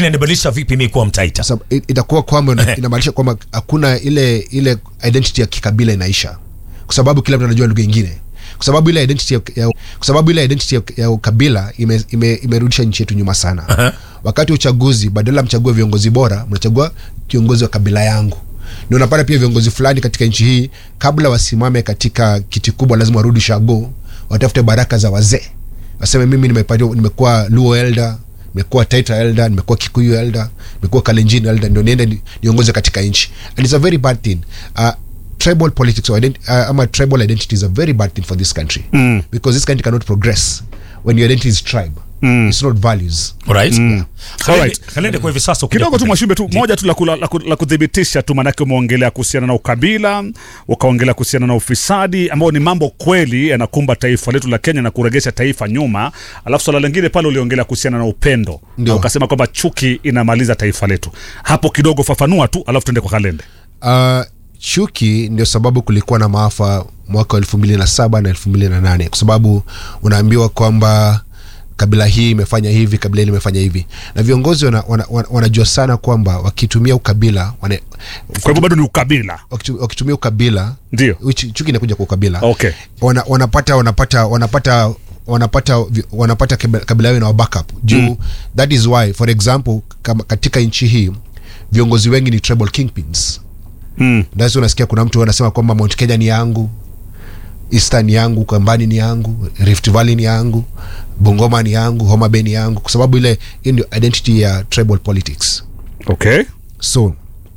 inanibadilisha vipi mi kuwa mtaita Sasa, i- itakuwa kwamba ina- inamaanisha kwamba hakuna ile ile identity ya kikabila inaisha kwa sababu kila mtu anajua lugha ingine kwa sababu ile identity ya, ya, kwa sababu ile identity ya, ya ukabila imerudisha ime, imerudisha nchi yetu nyuma sana Aha. wakati wa uchaguzi badala mchague viongozi bora mnachagua kiongozi wa kabila yangu ndio unapata pia viongozi fulani katika nchi hii kabla wasimame katika kiti kubwa lazima warudi shago watafute baraka za wazee waseme mimi nimepatiwa nimekuwa luo elder nimekuwa taita elder nimekuwa kikuyu elder nimekuwa kalenjin elder ndio niende ni- niongoze katika nchi and it's a very bad thing uh, tribal politics or ident- uh, ama tribal identity is a very bad thing for this country Mm. because this country cannot progress when your identity is tribe Mm. it's not values Alright? Kalende- Alright. kalende kwa hivi sasa ukija kidogo tu kuta- mwashimbe tu moja tu la, ku- la, ku- la kuthibitisha tu maanake umeongelea kuhusiana na ukabila ukaongelea kuhusiana na ufisadi ambao ni mambo kweli yanakumba taifa letu la kenya na kuregesha taifa nyuma alafu swala lingine pale uliongelea kuhusiana na upendo Ndio. na ukasema kwamba chuki inamaliza taifa letu hapo kidogo fafanua tu alafu tuende kwa kalende uh, chuki ndio sababu kulikuwa na maafa mwaka wa elfu mbili na saba na elfu mbili na nane kwa sababu unaambiwa kwamba kabila hii imefanya hivi kabila hili imefanya hivi na viongozi wana, wana, wana, wanajua sana kwamba wakitumia ukabila wana, kwa hivyo bado ni ukabila wakitu- wakitumia ukabila ndio Uchi- chuki inakuja kwa ukabila Okay. wana, wanapata wanapata wanapata wanapata vi- wanapata kabi- kabila yao na backup juu mm. that is why for example kama katika nchi hii viongozi wengi ni tribal kingpins mm. nasi unasikia kuna mtu anasema kwamba mount kenya ni yangu eastern ni yangu kambani ni yangu rift valley ni yangu bungoma ni yangu homa bay ni yangu kwa sababu ile hii ndio identity ya tribal politics okay so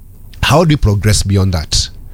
how do we progress beyond that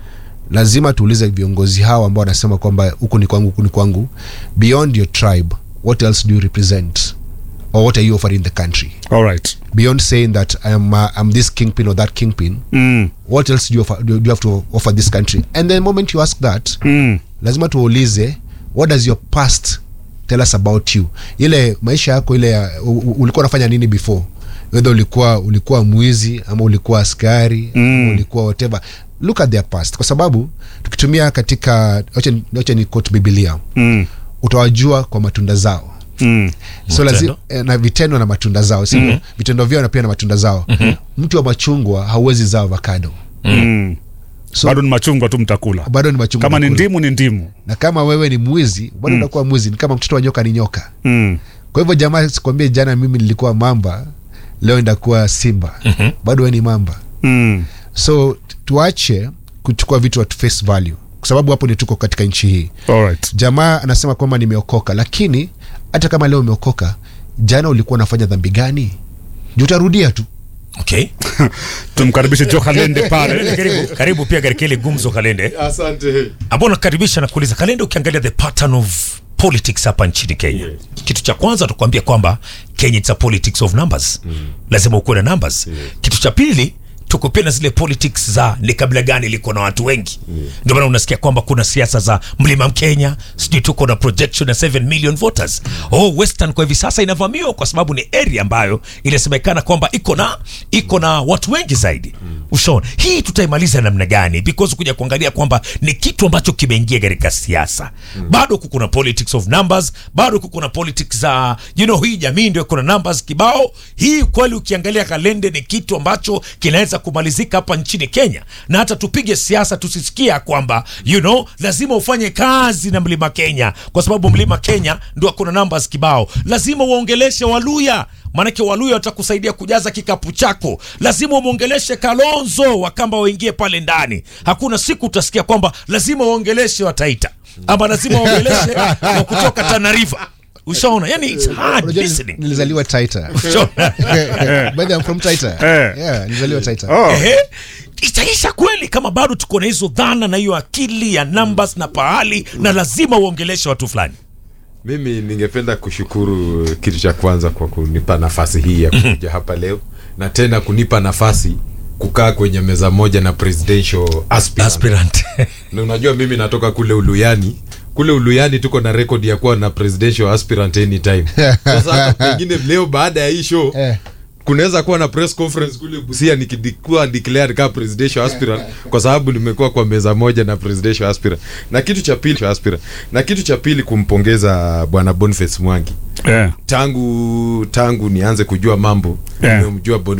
lazima tuulize viongozi hao ambao wanasema kwamba huku ni kwangu huku ni kwangu beyond your tribe what else do you represent or what are you offering the country all right beyond saying that I'm, uh, I'm this kingpin or that kingpin mm. what else do you, offer, do you have to offer this country and the moment you ask that Mm. lazima tuulize what does your past tell us about you ile maisha yako ile ya- u- u- ulikuwa unafanya nini before whether ulikuwa ulikuwa mwizi ama ulikuwa askari Mm. ama ulikuwa whatever look at their past kwa sababu tukitumia katika wacha- wacha ni quote biblia Mm. utawajua kwa matunda zao Mm. so lazima eh, na vitendo na matunda zao sio mm-hmm. vitendo vyao na pia na matunda zao mm-hmm. mti wa machungwa hauwezi zaa avocado Mm. so bado ni machungwa tu mtakula bado ni machungwa kama ni unakula. ndimu ni ndimu na kama wewe ni mwizi bado unakuwa mwizi ni kama mtoto wa nyoka ni nyoka mm. kwa hivyo jamaa sikwambie jana mimi nilikuwa mamba leo ndakuwa simba mm-hmm. bado we ni mamba Mm. so tuache kuchukua vitu at face value kwa sababu hapo ndio tuko katika nchi hii all right jamaa anasema kwamba nimeokoka lakini hata kama leo umeokoka jana ulikuwa unafanya dhambi gani juu utarudia tu okay tumkaribishe jo kalende pale karibu, karibu pia katika ile gumzo kalende asante ambao nakaribisha na kuuliza kalende ukiangalia the pattern of politics hapa nchini kenya Yes. kitu cha kwanza tukuambia kwamba kenya it's a politics of numbers mm. lazima ukuwe na numbers Yes. kitu cha pili tuko pia na zile politics za ni kabila gani liko na watu wengi ndio maana unasikia kwamba kuna siasa za mlima mkenya sijui tuko na projection ya 7 million voters oh western kwa hivi sasa inavamiwa kwa sababu ni area ambayo inasemekana kwamba iko na iko na watu wengi zaidi ushaona hii tutaimaliza namna gani because kuja kuangalia kwamba ni kitu ambacho kimeingia katika siasa bado kuko na politics of numbers bado kuko na politics za you know hii jamii ndio kuna numbers kibao hii kweli ukiangalia kalende ni kitu ambacho kinaweza kumalizika hapa nchini kenya na hata tupige siasa tusisikia kwamba you know lazima ufanye kazi na mlima kenya kwa sababu mlima kenya ndio kuna numbers kibao lazima uongeleshe waluya maanake waluya watakusaidia kujaza kikapu chako lazima umwongeleshe kalonzo wakamba waingie pale ndani hakuna siku utasikia kwamba lazima uongeleshe wataita ama lazima uongeleshe wa kutoka tanariva ushaona yani it's hard Unajua listening nilizaliwa taita Ushaona? by the way, I'm from taita Eh. yeah nilizaliwa taita oh. Ehe. itaisha kweli kama bado tuko na hizo dhana na hiyo akili ya numbers na pahali na lazima uongeleshe watu fulani mimi ningependa kushukuru kitu cha kwanza kwa kunipa nafasi hii ya kuja hapa leo na tena kunipa nafasi kukaa kwenye meza moja na presidential aspirant. aspirant na unajua mimi natoka kule uluyani kule uluyani tuko na rekodi ya kuwa na presidential aspirant anytime sasa hata pengine leo baada ya hii show Eh. kunaweza kuwa na press conference kule busia nikikuwa declared kama presidential aspirant kwa sababu nimekuwa kwa meza moja na presidential aspirant na kitu cha pili aspirant na kitu cha pili kumpongeza bwana Boniface Mwangi yeah. tangu tangu nianze kujua mambo Yeah. nimemjua Boniface